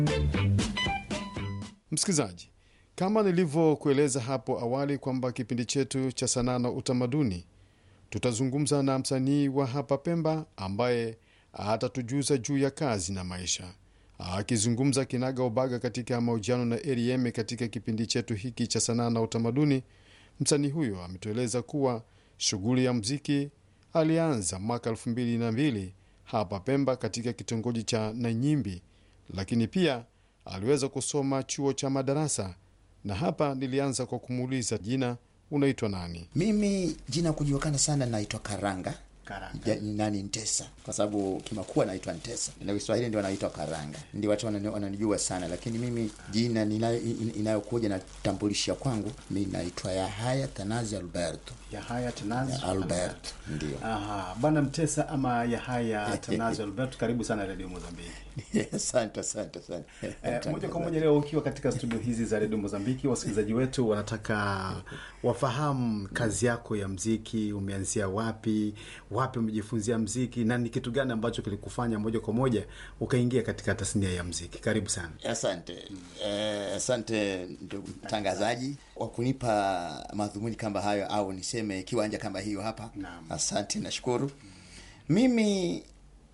Msikilizaji, kama nilivyokueleza hapo awali kwamba kipindi chetu cha sanaa na utamaduni tutazungumza na msanii wa hapa Pemba ambaye atatujuza juu ya kazi na maisha. Akizungumza kinaga ubaga katika mahojiano na Rm katika kipindi chetu hiki cha sanaa na utamaduni, msanii huyo ametueleza kuwa shughuli ya mziki alianza mwaka elfu mbili na mbili hapa Pemba katika kitongoji cha Nanyimbi, lakini pia aliweza kusoma chuo cha madarasa, na hapa nilianza kwa kumuuliza jina, unaitwa nani? Mimi jina kujulikana sana naitwa Karanga. Karanga. Ja, ni nani Ntesa, kwa sababu kimakua naitwa Ntesa na Kiswahili ndio wanaitwa Karanga, ndio watu wanani- wananijua sana, lakini mimi jina ninayo- in- inayokuja na tambulisha kwangu mi naitwa Yahaya Tanazi Alberto Yahaya Tanazi Alberto, ndio. Aha, bwana Mtesa ama Yahaya Tanazi Alberto, karibu sana Radio Mozambiki. Asante, asante, asante. Eh, moja kwa moja leo ukiwa katika studio hizi za redio Mozambiki, wasikilizaji wetu wanataka wafahamu kazi yako ya mziki, umeanzia wapi, wapi umejifunzia mziki na ni kitu gani ambacho kilikufanya moja kwa moja ukaingia katika tasnia ya mziki. Karibu sana. Asante eh, asante ndugu mtangazaji kwa kunipa madhumuni kama hayo, au niseme kiwanja kama hiyo hapa. Naam. Asante, nashukuru. Mimi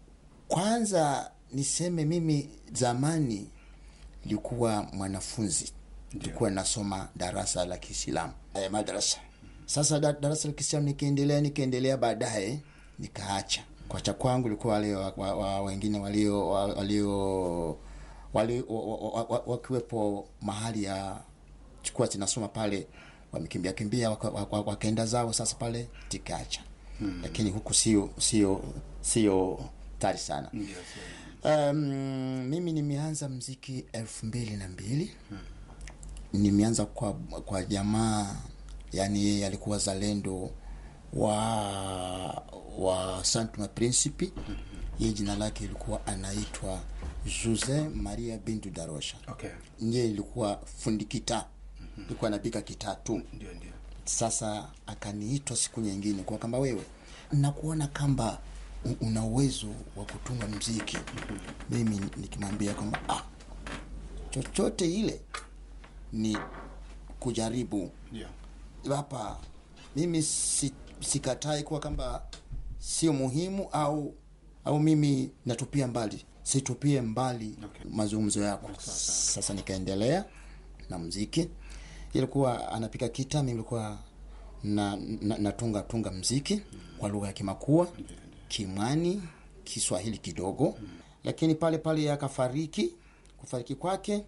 kwanza niseme mimi zamani nilikuwa mwanafunzi, nilikuwa nasoma darasa la Kiislamu eh, madrasa. Sasa da, darasa la Kiislamu nikiendelea nikiendelea, baadaye nikaacha. Kuacha kwangu ilikuwa wale wa, wa, wa, wengine walio wa- walio wali, wa, wa, wa, wa, wakiwepo mahali ya chukua zinasoma pale wamekimbia kimbia waka- waka- wakaenda zao, sasa pale tikaacha hmm. Lakini huku sio sio sio tari sana um, mimi nimeanza mziki elfu mbili na mbili nimeanza kwa kwa jamaa yani yeye alikuwa zalendo wa wa Santuma Principe yeye jina lake ilikuwa anaitwa Jose Maria Bintu Darosha Okay. ndiye ilikuwa fundi kitaa ilikuwa anapika kitaa tu Ndio, ndio. sasa akaniitwa siku nyingine kwa kamba wewe nakuona kamba u- una uwezo wa kutunga mziki mimi nikimwambia kwamba ah, chochote ile ni kujaribu Ndio. hapa mimi si, sikatai kuwa kwamba sio muhimu au au mimi natupia mbali situpie mbali Okay. mazungumzo yako sasa nikaendelea na mziki ilikuwa anapika kita mimi ilikuwa na, na, natunga tunga mziki kwa lugha ya kimakua kimwani kiswahili kidogo lakini pale pale akafariki kufariki kwake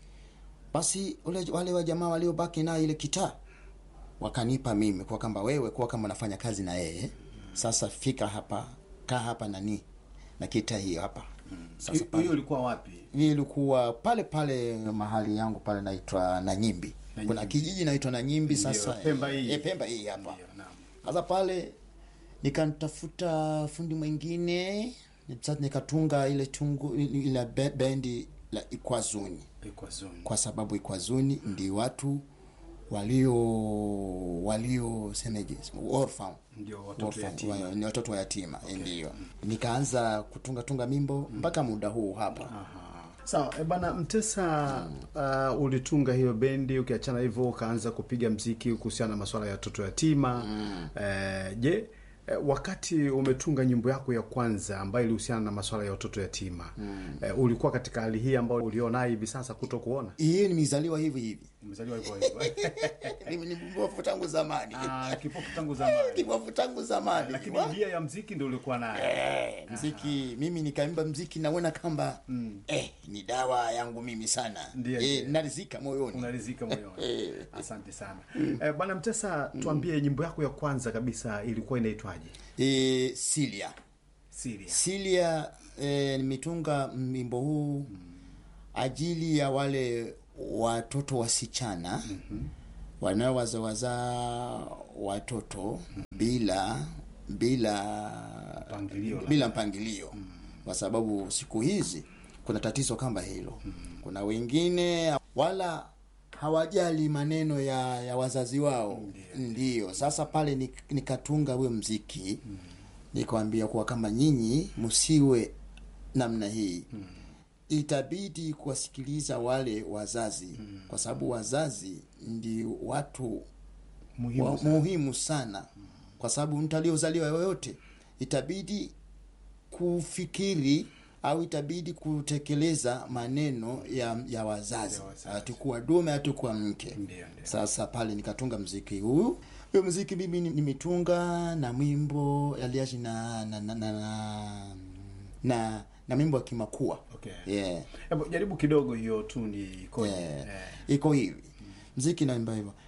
basi ule, wale wa jamaa waliobaki naye ile kitaa wakanipa mimi kwa kwamba wewe kuwa kama unafanya kazi na yeye sasa fika hapa kaa hapa nani na kita hiyo hapa sasa Hiyo pale ilikuwa wapi? hii ilikuwa pale pale mahali yangu pale naitwa Nanyimbi. Nanyimbi. Kuna kijiji naitwa Nanyimbi Ndio, sasa. Pemba hii. Eh, Pemba hii hapa. Ndio, naam. Sasa pale nikantafuta fundi mwingine sasa nikatunga ile tungu ile be- bendi la Ikwazuni Ilikuwa zoni. kwa sababu Ikwazuni ndi watu walio walio semeje orphan Ndio watoto Orphan, yatima. wa- ni watoto wa yatima ndio nikaanza kutunga tunga mimbo mpaka muda huu hapa Aha. Sawa, e bana Mtesa, uh, ulitunga hiyo bendi, ukiachana hivyo ukaanza kupiga mziki kuhusiana na masuala ya watoto yatima. Eh, je, eh, wakati umetunga nyimbo yako ya kwanza ambayo ilihusiana na masuala ya watoto yatima eh, ulikuwa katika hali hii ambayo ulionayo hivi sasa kuto kuona? hii nimezaliwa hivi hivi Umezaliwa hivyo hivyo. Ni- ni kipofu tangu zamani Ah, kipofu tangu zamani. kipofu tangu zamani Lakini Wa- njia ya mziki ndio ulikuwa nayo. Eh, mziki mimi nikaimba mziki naona kamba eh, ni dawa yangu mimi sana Ndiyo, eh, ndiyo. narizika moyoni unarizika moyoni. Eh. Asante sana eh, bwana Mtesa, tuambie nyimbo yako ya kwanza kabisa ilikuwa inaitwaje? eh, Silia Siria. Silia eh, nimetunga wimbo huu ajili ya wale watoto wasichana wanaowazawaza watoto bila bila Mpangilio labda. bila mpangilio kwa sababu siku hizi kuna tatizo kama hilo kuna wengine wala hawajali maneno ya, ya wazazi wao ndio sasa pale nik- nikatunga huyo mziki nikawambia kuwa kama nyinyi msiwe namna hii itabidi kuwasikiliza wale wazazi kwa sababu wazazi ndi watu Muhimu wa, sana. muhimu sana kwa sababu mtu aliozaliwa yoyote itabidi kufikiri au itabidi kutekeleza maneno ya, ya wazazi Ya wazazi. hatukuwa dume hatukuwa mke Ndio, ndio. sasa pale nikatunga mziki huu huyo mziki mimi ni- nimetunga na mwimbo aliaji na na na, na, na, na, na mwimbo wa kimakua Okay. yeah. Hebu jaribu kidogo hiyo tuni ikoje? Yeah. Eh. iko hivi mziki naimba hivyo